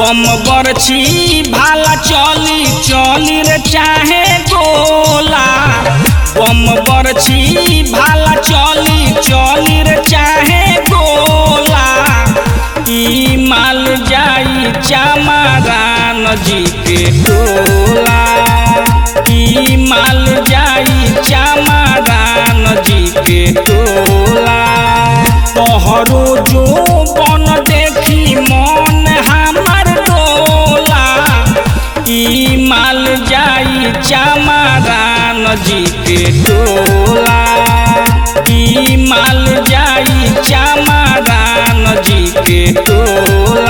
बम बरछी भाला चली चली रे चाहे गोला बम बरछी भाला चली चली रे चाहे गोला ई माल जाई चामारान जी के टोला ई माल जाई चामारान जी के टोला तोहरो जो बन देखी मन हमर डोला ई माल जाई चामारान जी के टोला ई माल जाई चामारान जी के टोला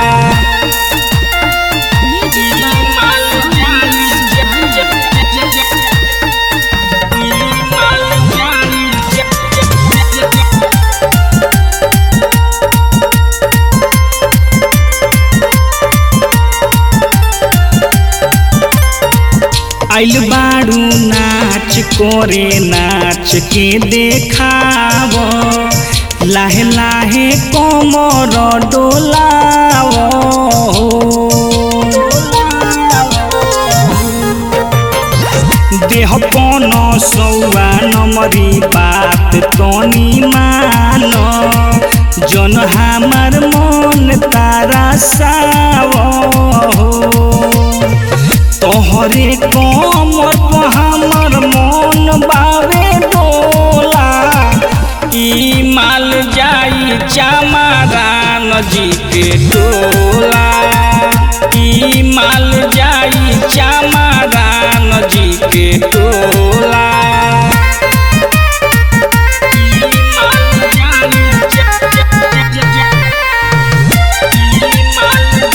आइल बाड़ू नाच करे नाच के देखाव लाहे लाहे कमर डोलाव देह पन सौआ नमरी बात तनी मान जन हमार मन तारा साव तोहरे कमर पर हमर मन बावे डोला ई माल जाई चामारान जी के डोला ई माल जाई चामारान जी के डोला ई माल जाई ई माल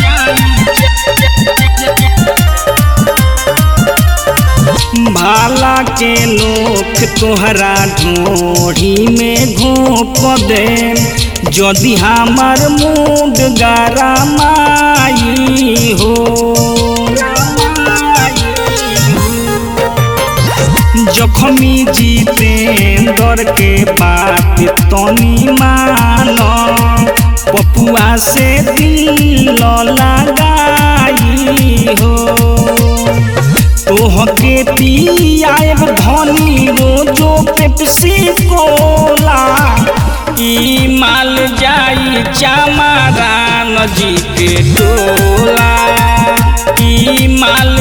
भाला के नोख तोहरा ढोढ़ी में घोप दे यदि हमार मूड गारा माई हो जखमी जितेंद्र के बात तनी मान पपुआ से दिल लगाई हो तोहके पियाएब धनी रोजो पेप्सी कोला ई माल जाई चामारान जी के टोला ई माल